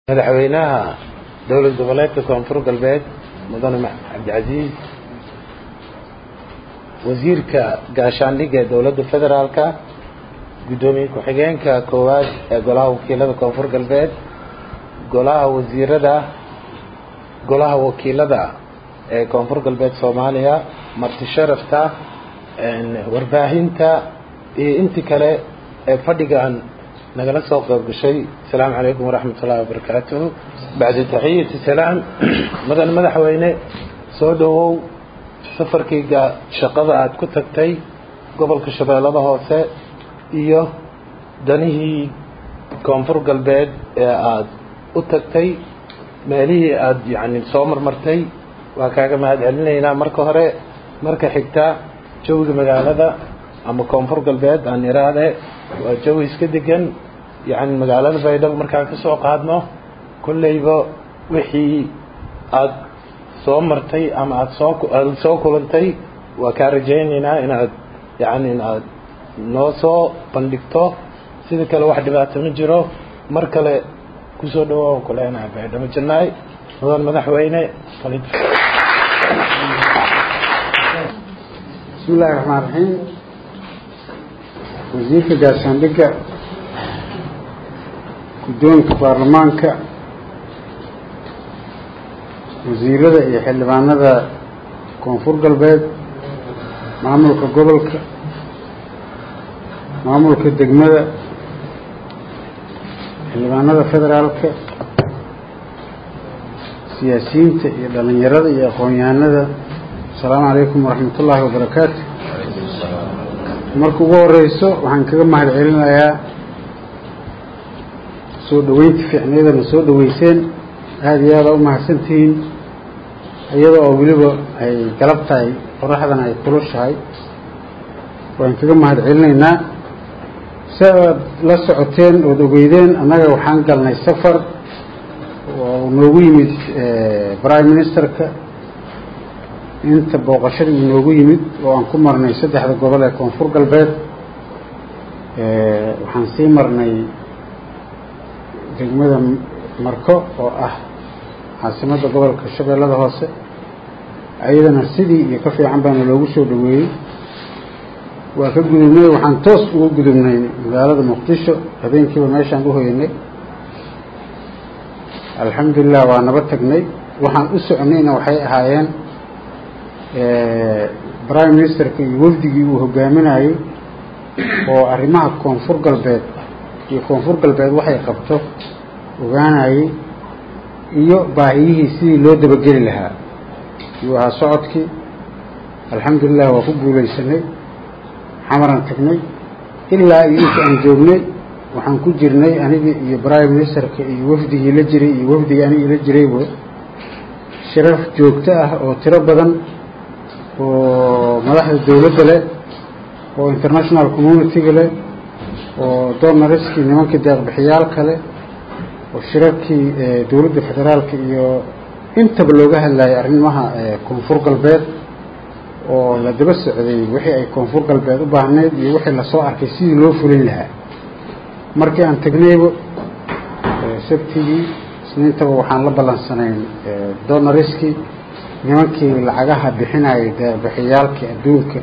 madaxweynaha dowlad goboleedka koonfur galbeed mudane cabdicasiis wasiirka gaashaandhigga ee dowladda federaalka guddoomiye ku-xigeenka koowaad ee golaha wakiilada koonfur galbeed golaha wasiirada golaha wakiilada ee koonfur galbeed soomaaliya marti sharafta warbaahinta iyo intii kale ee fadhigan nagala soo qayb gashay asalaamu calaykum waraxmat ullahi wabarakaatuhu bacda taxiyati salaam mudan madaxweyne soo dhowow safarkayga shaqada aada ku tagtay gobolka shabeellada hoose iyo danihii koonfur galbeed ee aada u tagtay meelihii aada yacni soo marmartay waa kaaga mahad celinaynaa marka hore marka xigta jawiga magaalada ama koonfur galbeed aan iraade waa jawi iska degan yacni magaalada baydhabo markaan ka soo qaadno kolleyba wixii aada soo martay ama aada soo aada soo kulantay waa kaa rajaynaynaa inaad yacni inaad noo soo bandhigto sida kale wax dhibaato ma jiro mar kale kusoo dhawaa kuleenahay baydhabo jannaay mudan madaxweyne bismi illaahi raxmaan raxiim wasiirka gaashaandhigga guddoonka baarlamaanka wasiirada iyo xildhibaanada koonfur galbeed maamulka gobolka maamulka degmada xildhibaanada federaalka siyaasiyiinta iyo dhalinyarada iyo aqoon-yahanada asalaamu calaykum waraxmat ullaahi wabarakaatu marka ugu horeyso waxaan kaga mahad celinayaa soo dhaweynta fiicniyadana soo dhaweyseen aada iyo aada u mahadsantihiin iyada oo weliba ay galab tahay qoraxdana ay kulushahay waan kaga mahad celinaynaa si aad la socoteen ood ogeydeen annaga waxaan galnay safar oo noogu yimid prime ministerka inta booqashada uu noogu yimid oo aan ku marnay saddexda gobol ee koonfur galbeed waxaan sii marnay degmada marko oo ah caasimadda gobolka shabeellada hoose ayadana sidii iyo ka fiican baana loogu soo dhaweeyey waa ka gudubnay waxaan toos ugu gudubnay magaalada muqdisho habeenkiiba meeshaan u hoyanay alxamdulilah waa naba tagnay waxaan u soconayna waxay ahaayeen prime ministerka iyo wafdigii uu hogaaminayey oo arrimaha koonfur galbeed iyo koonfur galbeed waxay qabto ogaanayey iyo baahiyihii sidii loo dabageli lahaa yuu ahaa socodkii alxamdulilah waa ku guulaysanay xamaran tagnay ilaa iyo inta aan joognay waxaan ku jirnay anigii iyo prime ministerka iyo wafdigii la jiray iyo wafdigii anigii la jirayba sharaf joogto ah oo tiro badan oo madaxda dowladda leh oo international community-ga leh oo donariskii nimankii deeqbixiyaalka leh oo shirarkii dowladda federaalka iyo intaba looga hadlayay arrimaha koonfur galbeed oo la daba socday wixii ay koonfur galbeed u baahnayd iyo wixii lasoo arkay sidii loo fulin lahaa markii aan tagnayba sabtigii isniintaba waxaan la ballansanayn donariskii nimankii lacagaha bixinayay deeqbixiyaalkii adduunka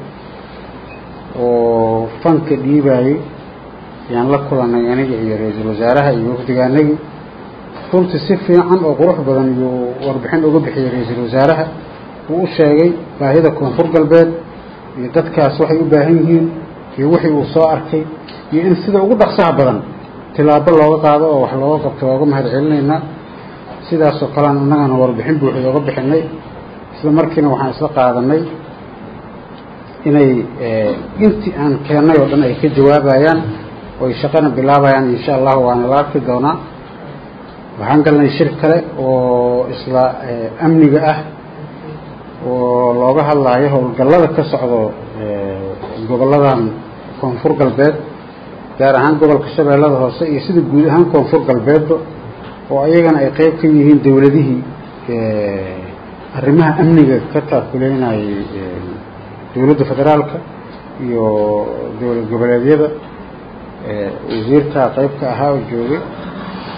oo fanka dhiibayey ayaan la kulanay aniga iyo ra-iisul wasaaraha iyo wafdigaanagii runtii si fiican oo qurux badan iyuu warbixin uga bixiyey ra-iisul wasaaraha uu u sheegay baahida koonfur galbeed iyo dadkaas waxay u baahan yihiin iyo wixii uu soo arkay iyo in sida ugu dhaqsaha badan tilaabo looga qaado oo wax looga qabto waa uga mahad celinaynaa sidaasoo kalean innagana warbixin buuxda oga bixinay isla markiina waxaan isla qaadanay inay intii aan keennay oo dhan ay ka jawaabayaan oo ay shaqana bilaabayaan insha allahu waana la arki doonaa waxaan galnay shir kale oo isla amniga ah oo looga hadlaayo howlgallada ka socdo gobolladan koonfur galbeed gaar ahaan gobolka shabeellada hoose iyo sida guud ahaan koonfur galbeedba oo ayagana ay qeyb ka yihiin dowladihii arrimaha amniga ka taakuleynayay dowladda federaalka iyo dowlad goboleedyada wasiirkaa qeyb ka ahaa oo joogay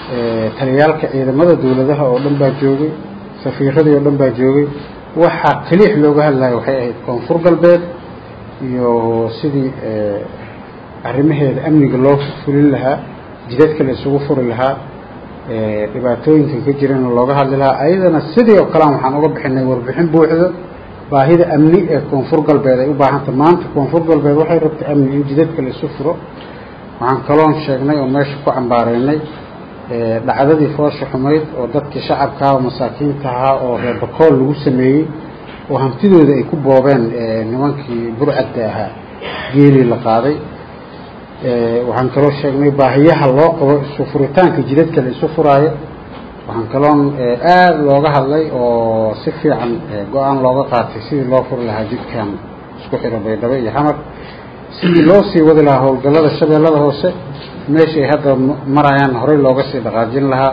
taliyaalka ciidamada dowladaha oo dhan baa joogay safiiradii oo dhan baa joogay waxaa keliix looga hadlayo waxay ahayd koonfur galbeed iyo sidii arrimaheeda amniga loo fulin lahaa jidadka la isugu furi lahaa dhibaatooyinka ka jirana looga hadli lahaa ayadana sidii oo kalean waxaan uga bixinay warbixin buuxdo baahida amni ee koonfur galbeed ay u baahanta maanta koonfur galbeed waxay rabtay amni in jidadka la isu furo waxaan kaloon sheegnay oo meesha ku cambaareynay dhacdadii foosha xumayd oo dadkii shacabkaa oo masaakiinta ahaa oo reebakool lagu sameeyey oo hantidooda ay ku boobeen nimankii burcadda ahaa geelii la qaaday waxaan kaloo sheegnay baahiyaha loo qabo isu furitaanka jidadka la isu furaayo waxaan kaloon aada looga hadlay oo si fiican go-aan looga qaatay sidii loo furi lahaa jidkan isku xiro baydhabo iyo xamar sidii loo sii wadi lahaa howlgallada shabeellada hoose meesha ay hadda marayaan horey looga sii dhaqaajin lahaa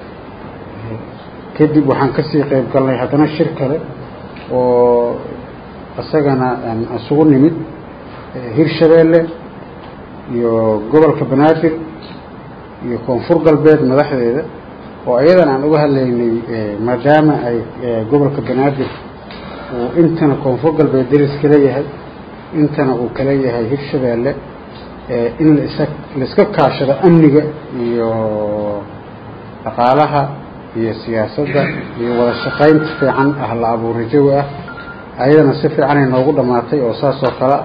kadib waxaan kasii qeyb galnay haddana shir kale oo isagana isugu nimid hirshabeelle iyo gobolka banaadir iyo koonfur galbeed madaxdeeda oo iyadan aan uga hadlaynay maadaama ay gobolka banaadir uu intana koonfur galbeed deris kala yahay intana uu kala yahay hirshabeelle in laisa laiska kaashado amniga iyo dhaqaalaha iyo siyaasadda iyo wada shaqaynta fiican ah la abuura jawi ah ayadana si fiicanay noogu dhammaatay oo saas oo kale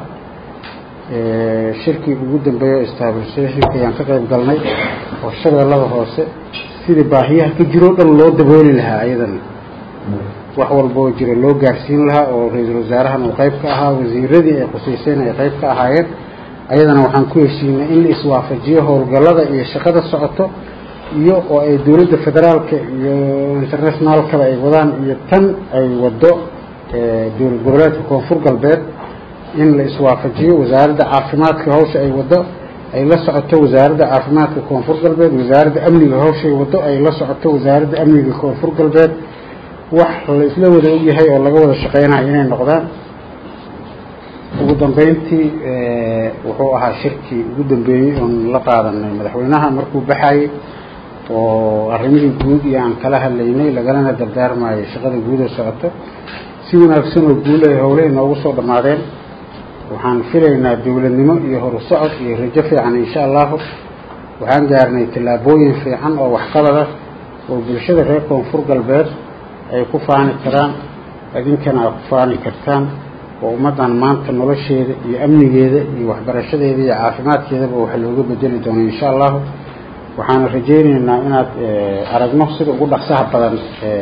shirkii ugu dambeeya o staabilshationka ayaan ka qayb galnay oo shabeellada hoose sidii baahiyaha ka jiroo dhan loo dabooli lahaa ayadana wax walba oo jira loo gaarsiin lahaa oo ra-iisul wasaarahan uu qayb ka ahaa wasiiradii ay qusayseen ay qayb ka ahaayeen ayadana waxaan ku heshiinay in la iswaafajiyo howlgallada iyo shaqada socoto iyo oo ay dowladda federaalka iyo internationaalkaba ay wadaan iyo tan ay wado dowlad goboleedka koonfur galbeed in la iswaafajiyo wasaaradda caafimaadka hawsha ay wado ay la socoto wasaaradda caafimaadka koonfur galbeed wasaaradda amniga hawshay wado ay la socoto wasaaradda amniga koonfur galbeed wax la isla wada ogyahay oo laga wada shaqeynayo inay noqdaan ugu dambeyntii wuxuu ahaa shirkii ugu dambeeyey oon la qaadanay madaxweynaha markuu baxayey oo arrimihii guud iyo aan kala hadlaynay lagalana dardaarmayay shaqada guud oo socoto si wanaagsan oo guul ay howlahii noogu soo dhammaadeen waxaan filaynaa dowladnimo iyo horu socod iyo rajo fiican insha allahu waxaan gaarnay tallaabooyin fiican oo waxqabada oo bulshada reer koonfur galbeed ay ku faani karaan idinkana aad ku faani kartaan oo ummaddan maanta nolosheeda iyo amnigeeda iyo waxbarashadeeda iyo caafimaadkeedaba wax looga bedeli doono insha allahu waxaana rajaynaynaa inaad aragno sida ugu dhaqsaha badan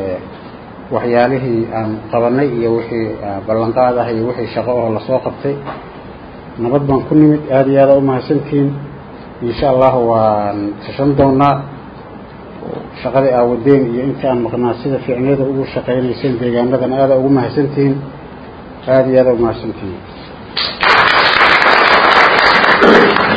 waxyaalihii aan qabanay iyo wixii ballanqaad ah iyo wixii shaqo oo lasoo qabtay nabad baan ku nimid aada iyo aada umahadsantihiin insha allahu waan tashan doonaa shaqadii aawadeen iyo inta aan maqnaa sida ficniyada ugu shaqaynayseen deegaanadan aada ugu mahadsantihiin aada iyo aada umahadsantihiin